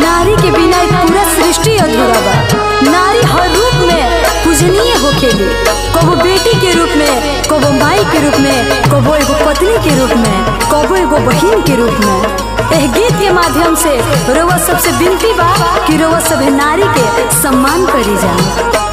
नारी के बिना एक पूरा सृष्टि अधूरा बा नारी हर रूप में पूजनीय होखेली कबो बेटी के रूप में कबो माई के रूप में कबो एगो पत्नी के रूप में कबो एगो बहिन के रूप में एह गीत के माध्यम से रोवा सबसे विनती बा कि रोवा सभे नारी के सम्मान करी जा